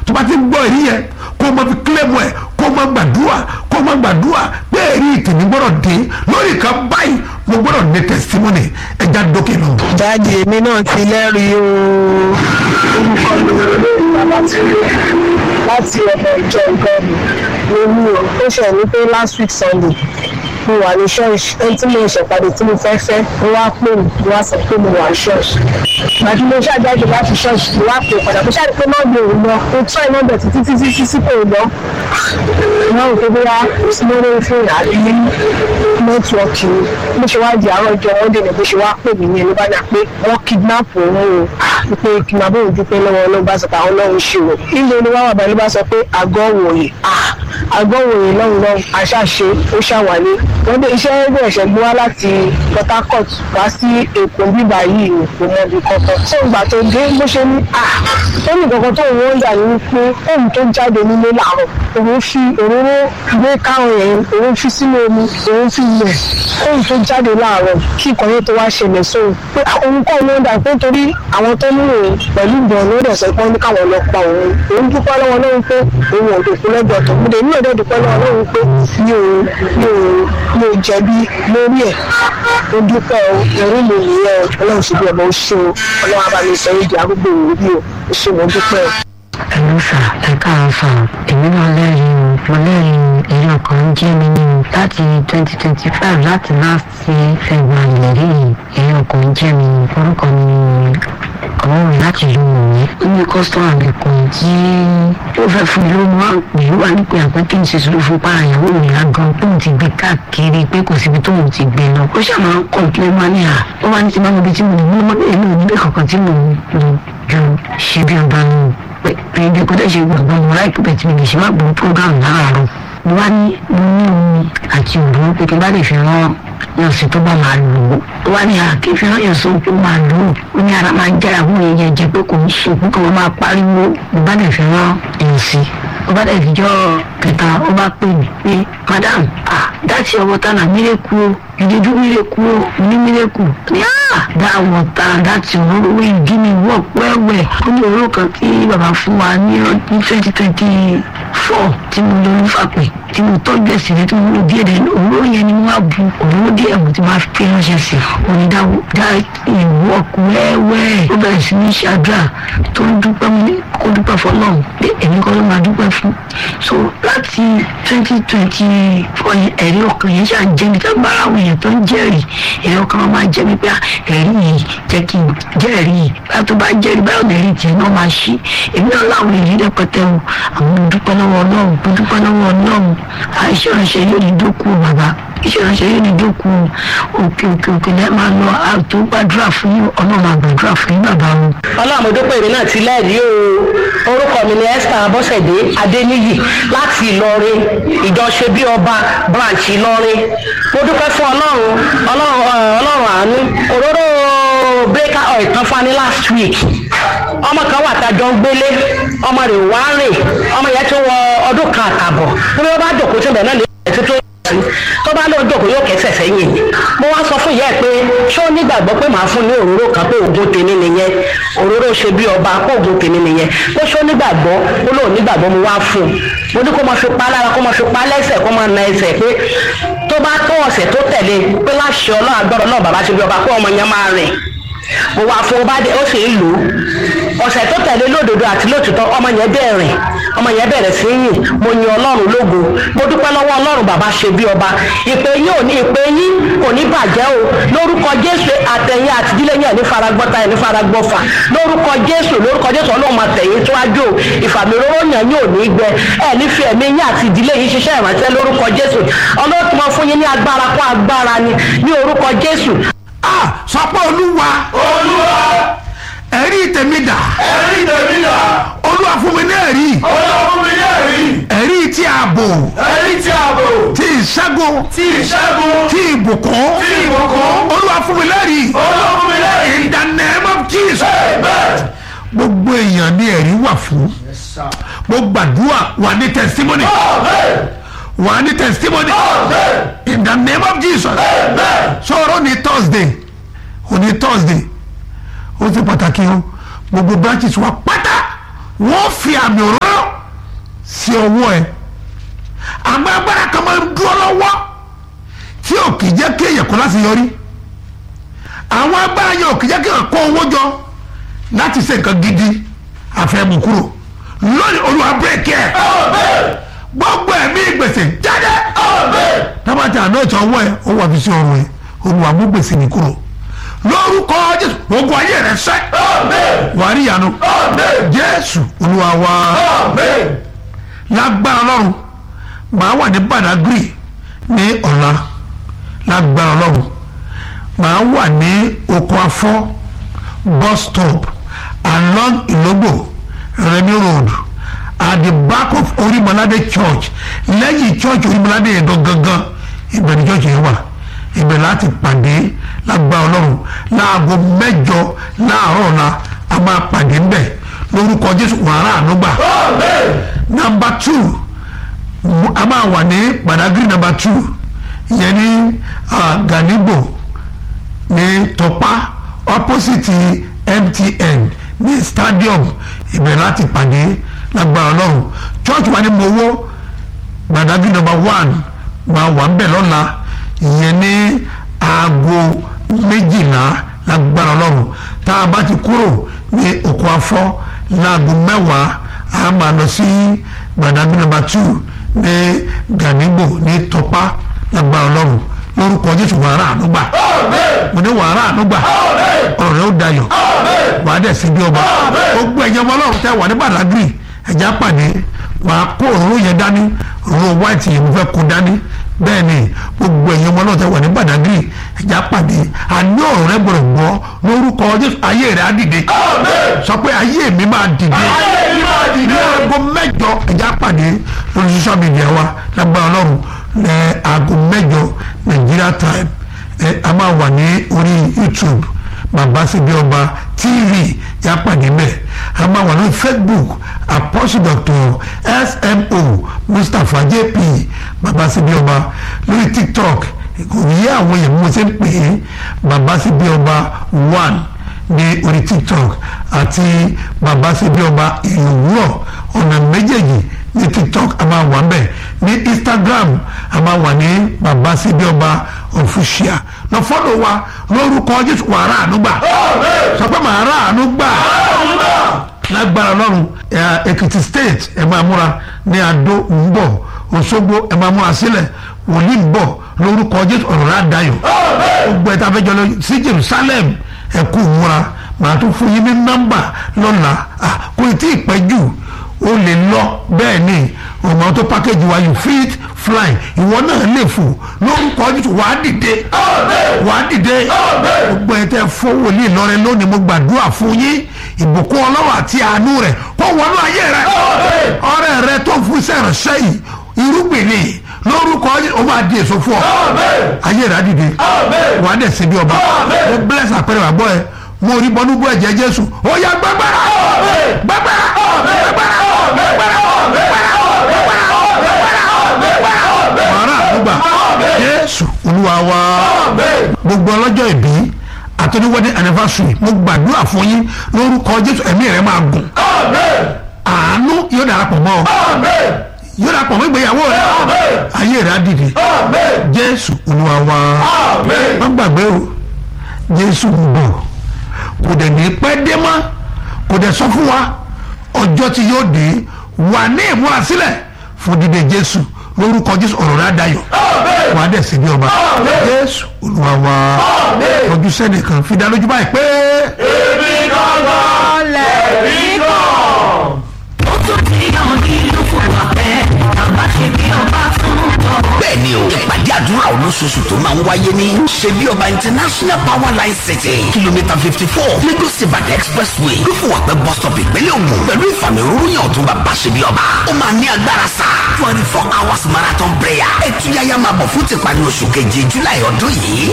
tó bá ti ń gbọ́ èyí yẹn kó o máa fi kílẹ̀mù ẹ̀ kó o máa gbàdúrà kó o máa gbàdúrà pé èrí tèmi gbọ́dọ̀ dé lórí kan báyìí mo gbọ́dọ̀ ní testimony ẹja dókè lọ. dáàdi èmi náà ti lẹ́rìí o orúkọ mi ò lè bàbá tí ó láti ọmọ ìjọ ìgbọ́nù lórí o ó ṣe ní pé last week sunday mo wà ní ṣọ́ọ̀ṣì ẹni tí mo ṣèpàdé tí mo fẹ́ fẹ́ mo wá pè mí mo wá sọ pé mo wà ní ṣọ́ọ̀ṣì gbàdúrà mo ṣàjáde láti ṣọ́ọ̀ṣì mo wá pè padà mo ṣàdé pé náà mi ò lọ mo tọ́ iná bẹ̀ títí títí títí kò lọ ìwọ́n ò pé bóyá mo lórí fún àbí nẹ́tíwọ́ọ̀kì mo ṣe wá di àárọ̀ ọjọ́ wọ́n dènà bó ṣe wá pè mí ní ẹni bá dà pé wọ́n kidnap òun o pé kidnap òun dúpẹ́ lọ́wọ́ ọlọ́run bá sọ pé àwọn ọlọ́run ṣe o ilé ni wọ́n wà bá ló bá sọ pé àgọ́ wòye àgọ́ wòye lọ́run lọ́run àṣàṣe ó ṣàwálé wọ́n dé iṣẹ́ ẹgbẹ́ ẹ̀ṣẹ̀ gbé wá láti Port Harcourt wá sí Èkó bíbá yìí ní kò mọ ibi kankan tó ìgbà tó dé bó ṣe ní à ó ní kankan tó òun yà ní pé òun tó jáde nílé làárọ̀ òun fi òróró gbé káwọn yẹn òun fi sínú omi òun fi lẹ̀ òun tó jáde láàárọ̀ kí nǹkan yẹn tó wá ṣẹlẹ̀ sóhun pé òun kọ́ ló ń dà pé torí àwọn tó ní òun pẹ̀lú ìbọn ló dẹ̀ sọ pé wọ́n ní káwọn lọ pa òun òun dúpẹ́ lọ́wọ́ lọ́run pé òun ò dòkú lẹ́gbẹ̀ẹ́ tó múdè ní òde dúpẹ́ lọ́wọ́ lọ́run pé mi ò mi ò mi ò jẹ̀bi lórí ẹ̀ ó dúpẹ́ o ẹ̀rí mi nìyẹn o ọlọ́run ṣe bí ọmọ ó ṣe o ọlọ́run abá mi sọ èdè arúgbó òwúrí o ó ṣe mo dúpẹ́ o. ẹ̀rọ sà ẹ káàárọ̀ sà èmi náà lẹ́rìí o mo lẹ́rìí èyí ọkàn ń jẹ́ mi ní o láti twenty twenty five láti last year february lẹ́rìí èyí ọkàn ń jẹ́ mi orúkọ mi ọlọ́run láti lu òwe ó ní kọ́sítọ́mà mi kan tí ó fẹ́ fún mi ló mú àpè ó wà ní pé àpẹ́ kí n ṣe sùúrù fún para ìyàwó mi lágan tóun ti gbé káàkiri pé kò síbi tóun ti gbé lọ ó ṣàmà ń kọ̀ǹpilẹ̀ máa ní à ó wà ní ti máa mọ ibi tí mo ní mo mọ bẹ́ẹ̀ náà níbẹ̀ kankan tí mo lò ju ṣe bí ọba nù pé pé ibi kò dẹ́ ṣe gbàgbọ́ mo láì pípẹ́ tí mi lè ṣe má gbọ́ program láàárọ̀ mo wá ní mo ní omi àti òru pé kí n bá lè fi rán yọ̀sìn tó bá máa lò ó wá ní àkè fi rán yọ̀sìn tó máa lò ó ó ní ara máa ń jára fún èèyàn jẹ pé kò ń sùn pé kò máa pariwo mo bá lè fi rán yọ̀sìn ó bá lè fi jọ́ kẹta ó bá pè mí pé madam ah that's your water na miracle o you dey do miracle o ní miracle ní ah that water that's your role wey you give me work well well ó ní òróró kan tí bàbá fún wa ní twenty twenty four tí mo lọ nífàpẹ́ tí mo tọ́jú ẹ̀sìn rẹ tí mo lò díẹ̀ dẹ̀ òróró yẹn ni wọ́n á bu òróró díẹ̀ mo ti máa fi ránṣẹ́ sí i òní dá dá work wẹ́wẹ́ ó bẹ̀rẹ̀ sí ní ṣàdúrà tó ń dúpẹ́ mo ní kó dúpẹ́ fọlọ́run pé èmi kọ́ ló máa dúpẹ́ fún so láti twenty twenty four yẹn ẹ̀rí ọkàn yẹn ṣáà jẹ́ mi tá bára àwọn èèyàn tó ń jẹ́rìí ẹ̀rí ọkàn wọn máa jẹ́ mi pé ẹ̀rí yìí jẹ́ kí n jẹ́rìí báyọ̀ tó bá jẹ́rìí báyọ̀ lẹ́rìí tiẹ̀ náà máa ṣí èmi náà láwọn èrí rẹpẹtẹ o àwọn mo dúpẹ́ lọ́wọ́ ọlọ́run mo dúpẹ́ lọ́wọ́ ọlọ́run àìṣe ìránṣẹ́ yóò ní dókú bàbá iṣẹ́ ìránṣẹ́ yóò ní dókú òkè òkè òkè lẹ́ẹ̀ máa lọ àtò gbàdúrà fún yín ọlọ́run àgbàdúrà fún yín bàbá o. ọlọ́run mo dúpẹ́ èmi náà ti lẹ́rìí o orúkọ mi ni esther abọ́sẹ̀dé adéníyì láti ìlọrin ìjọṣe bí ọba branch ìlọrin mo dúpẹ́ fún ọlọ́run ọlọ́run ọlọ́run àánú òróró breaker oil tán fún wa ní last week ọmọ kan wà tájọ ń gbélé ọmọ rẹ̀ wá rìn ọmọ yẹn tó wọ ọdún kan àtàbọ̀ bí wọ́n bá jòkó síbẹ̀ náà lè ṣe tó sí tó bá lóun jòkó yóò kẹsẹ̀ sẹ́yìn mo wá sọ fún ìyá ẹ̀ pé ṣé ó nígbàgbọ́ pé màá fún ní òróró kan pé oògùn tèmi nìyẹn òróró ṣe bí ọba pé oògùn tèmi nìyẹn pé ṣé ó nígbàgbọ́ ó lóun nígbàgbọ́ mo wá fún un mo ní kó máa fi pa lára kó máa fi pa lẹ́sẹ̀ kó máa na ẹsẹ̀ pé tó bá tó ọ̀sẹ̀ tó tẹ̀lé pé láṣẹ ọlọ́run agbọ́dọ̀ náà bàbá ṣe bí ọba pé ọmọ yẹn máa rìn mo wá fún ọba dé ó sì ń lò ó ọ̀sẹ̀ tó tẹ̀lé lódodo àti lótìtọ́ ọmọ yẹn bẹ̀rẹ̀ ọmọ yẹn bẹ̀rẹ̀ sí yìn mo yin ọlọ́run lógo mo dúpẹ́ lọ́wọ́ ọlọ́run bàbá ṣe bí ọba ìpè yín ò ní ìpè yín kò ní bàjẹ́ o lórúkọ jésù àtẹ̀yìn àtìdílé yẹn ní faragbọ́ta yẹn ní faragbọ́fà lórúkọ jésù lórúkọ jésù ọlọ́run máa tẹ̀yìn síwájú o ìfàmìróró yẹn yóò ní gbẹ ẹ ní fi ẹ̀mí yín àti ìdílé yín ṣiṣẹ́ ìrànṣẹ́ lórúkọ jésù ọlọ́run tí wọ́n fún yín ní agbára kún agbára ni ní orúkọ jésù ah sọ pé olúwa olúwa ẹ̀rí tèmi dà ẹ̀rí tèmi là olúwa fún mi ní ẹ̀rí olúwa fún mi ní ẹ̀rí ẹ̀rí tí ààbò ẹ̀rí tí ààbò tí ìṣẹ́gun tí ìṣẹ́gun tí ìbùkún tí ìbùkún olúwa fún mi lẹ́rìí olúwa fún mi lẹ́rí in the name of Jesus amen. gbogbo èèyàn ní ẹ̀rí wà fún mo gbàdúrà wà ní testimony amen wà ní testimony amen in the name of Jesus amen. sọ̀rọ̀ ní Thursday òní Thursday ó ti pàtàkì o gbogbo branches wa pátá wọ́n fi àmì òróró sí ọwọ́ ẹ àmọ́ agbára kan máa ń dúró lọ́wọ́ tí ò kì í jẹ́ kí èèyàn kó láti yọrí àwọn agbára yẹn ò kì í jẹ́ kí èèyàn kó owó jọ láti ṣe nǹkan gidi àfẹ́mú kúrò lónìí olúwa bírèkì ẹ̀ gbogbo ẹ̀mí gbèsè jáde tábàtì àná ìtàn ọwọ́ ẹ̀ ó wà fi sí ọrùn ẹ̀ olúwa mú gbèsè ní kúrò lórúkọ jésù ogun ayé rẹ sẹ wàá rí ìyanu jésù olúwa wa lágbára ọlọ́run màá wà ní badagry ní ọ̀la lágbára ọlọ́run màá wà ní oko afọ́ bus stop along ìlógbò remi road at the back of orimolade church lẹ́yìn church orimolade yẹn gangan ibẹ̀ ni church yẹn wà ibẹ̀ láti pàdé lágbára ọlọ́run láago mẹ́jọ láàárọ̀ ọ̀la a máa pàdé ńbẹ̀ lórúkọ jésù wàrà ànúgbà nàmbà two a máa wà ní badagry nàmbà two ìyẹn ní ganigbo ní tọpa opposite mtn ní stadium ibẹ̀ láti pàdé lágbára ọlọ́run church wa ní mowó badagry nàmbà one máa wà ń bẹ̀ lọ́la ìyẹn ní aago méjìlá lágbára ọlọ́run tá a bá ti kúrò ní oko afọ́ láago mẹ́wàá a máa lọ sí gbàdágbé nàmbà two ní ganigbo ní tọpa lágbára ọlọ́run lórúkọ jésù wàrà ànúgbà mo ní wàrà ànúgbà ọ̀rọ̀ rẹ ó dayọ̀ wàá dẹ̀ sí bí ọba gbogbo ẹ̀yẹ ọmọ ọlọ́run tẹ́ wà ní badagry ẹ̀já pàdé wàá kó òróró yẹn dání òróró white yẹn mo fẹ́ kó dání bẹ́ẹ̀ ni gbogbo ẹ̀yin ọmọ náà tẹ wà ní Badagry ẹ̀já pàdé àní ọ̀rọ̀ rẹ gbọ́dọ̀ gbọ́ lórúkọ Jésù ayé rẹ á dìde sọ pé ayé mi máa dìde ní aago mẹ́jọ ẹ̀já pàdé lórí social media wa lágbára Ọlọ́run ní aago mẹ́jọ Nigeria time ẹ a máa wà ní orí YouTube bàbá síbi ọba TV yà pàdé mẹ́ a máa wà lórí Facebook apostle doctor smo mustapha jp babasibi ọba lórí tiktok kò yí àwọn èèyàn mo ṣe ń pè é babasibi ọba one ní orí tiktok àti babasibi ọba ìlúwúrọ̀ ọ̀nà méjèèjì ní tiktok a máa wà ń bẹ̀ ní instagram a máa wà ní babasibi ọba official lọ fọ́lọ̀ wa lórúkọ jésù wàrà ànúgbà sọ pé màá rà ànúgbà lágbára ọlọ́run èkìtì state ẹ máa múra ní adó ń bọ̀ òṣogbo ẹ máa múra sílẹ̀ wòlíì ń bọ̀ lórúkọ jésù ọ̀rọ̀ rà dayọ̀ gbogbo ẹ̀ta fẹ́jọ́ lọ sí jerusalem ẹ kú múra màá tún fún yín ní nọ́mbà lọ́la kò tí ì pẹ́ jù ó lè lọ bẹ́ẹ̀ ni ọmọ tó pákéjì wa you fit fly ìwọ náà lè fò lórúkọ jésù wàá dìde wàá dìde gbogbo ẹ̀ tẹ́ fún wòlíì lọ́rẹ́ lónìí mo gbàdúrà fún yín ìbùkún ọlọ́wọ́ àti àánú rẹ̀ kó wọnú ayé rẹ̀ ọ̀rẹ́ rẹ̀ tó fún sẹ́ránṣẹ́ yìí irúgbìn ni lórúkọ o máa di èso fún ọ ayé rẹ̀ á dìde wàá dẹ̀ síbi ọba mo bless àpẹẹrẹ wà gbọ́ ẹ mo rí bọ́nú bú ẹ̀jẹ̀ jésù ó yá gbàgbára gbàgbára gbàgbára gbàgbára wàrà àdúgbà jésù olúwa wa gbogbo ọlọ́jọ́ ìbí àtọ́jú wedding anniversary mo gbàdúrà fún yín lórúkọ jésù ẹ̀mí rẹ̀ máa gùn àánú yóò darapọ̀ mọ́ ọ yóò darapọ̀ mọ́ ìgbéyàwó rẹ̀ ayé rẹ̀ á dìde jésù olúwa wa má gbàgbé o jésù ń bọ̀ kò dẹ̀ ní pẹ́ dé mọ́ kò dẹ̀ sọ fún wa ọjọ́ tí yóò dé wà ní ìmúrasílẹ̀ fún dídé jésù lórúkọ jésù ọ̀rọ̀ rẹ̀ á dayọ̀ wà á dẹ̀ sí bí ọba jésù olúwa wa ojú sẹ́nìkan fi dá lójú báyìí pé. èmi gangan lẹ̀rí kan. ó tún ti hàn nínú fún wa bẹ́ẹ̀ bàbá ṣe bí ọba tún tọ̀. bẹ́ẹ̀ ni o ìpàdé àdúrà olóṣooṣù tó máa ń wáyé ní ṣebí ọba international power line city kìlómítà fifty four lagos ibadan expressway lófùwàpẹ́ bus stop ìpínlẹ̀ ògùn pẹ̀lú ìfàmìrúyìn ọ̀tún bàbá ṣebí ọba ó máa ní agbára sá twenty four hours marathon prayer ẹ̀túyáyá máa bọ̀ fún tìpàdé oṣù keje july ọdún yìí